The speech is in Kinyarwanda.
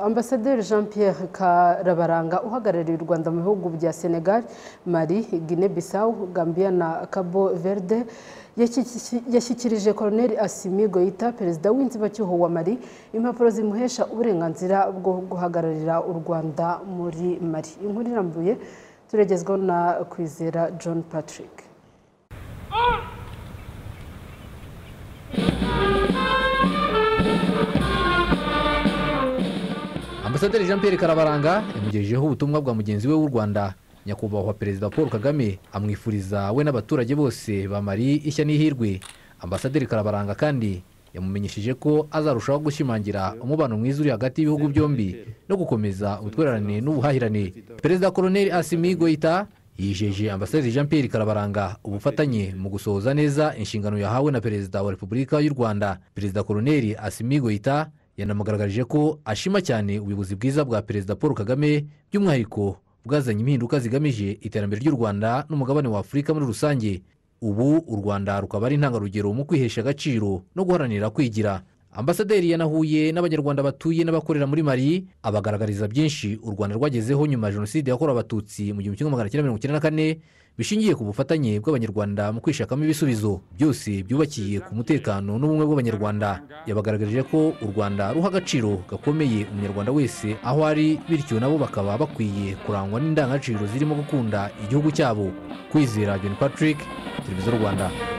Ambasaderi Jean Pierre Karabaranga uhagarariye u Rwanda mu bihugu bya Senegal, Mali, Guinée Bissau, Gambia na Cabo Verde yashyikirije Colonel Assimi Goïta perezida w'inzibacyuho wa Mali impapuro zimuhesha uburenganzira bwo guhagararira u Rwanda muri Mali. Inkuru irambuye turagezwaho na Kwizera John Patrick. Ambasaderi Jean Pierre Karabaranga yamugejejeho ubutumwa bwa mugenzi we w'u Rwanda nyakubahwa perezida Paul Kagame amwifuriza we n'abaturage bose ba Mali ishya n'ihirwe. Ambasaderi Karabaranga kandi yamumenyesheje ko azarushaho gushimangira umubano mwiza uri hagati y'ibihugu byombi no gukomeza ubutwererane n'ubuhahirane. Perezida Colonel Assimi Goïta yijeje ambasaderi Jean Pierre Karabaranga ubufatanye mu gusohoza neza inshingano yahawe na perezida wa Repubulika y'u Rwanda. Perezida Colonel Assimi Goïta yanamugaragarije ko ashima cyane ubuyobozi bwiza bwa perezida paul kagame by'umwihariko bwazanye impinduka zigamije iterambere ry'u rwanda n'umugabane wa afurika muri rusange ubu u rwanda rukaba ari intangarugero mu kwihesha agaciro no guharanira kwigira ambasaderi yanahuye n'abanyarwanda batuye n'abakorera muri mari abagaragariza byinshi u rwanda rwagezeho nyuma ya jenoside yakorewe abatutsi mu gihumbi kimwe magana cyenda mirongo icyenda na kane bishingiye ku bufatanye bw'abanyarwanda mu kwishakamo ibisubizo byose byubakiye ku mutekano n'ubumwe bw'abanyarwanda yabagaragarije ko u rwanda ruha agaciro gakomeye umunyarwanda wese aho ari bityo nabo bakaba bakwiye kurangwa n'indangagaciro zirimo gukunda igihugu cyabo kwizera john patrick televiziyo rwanda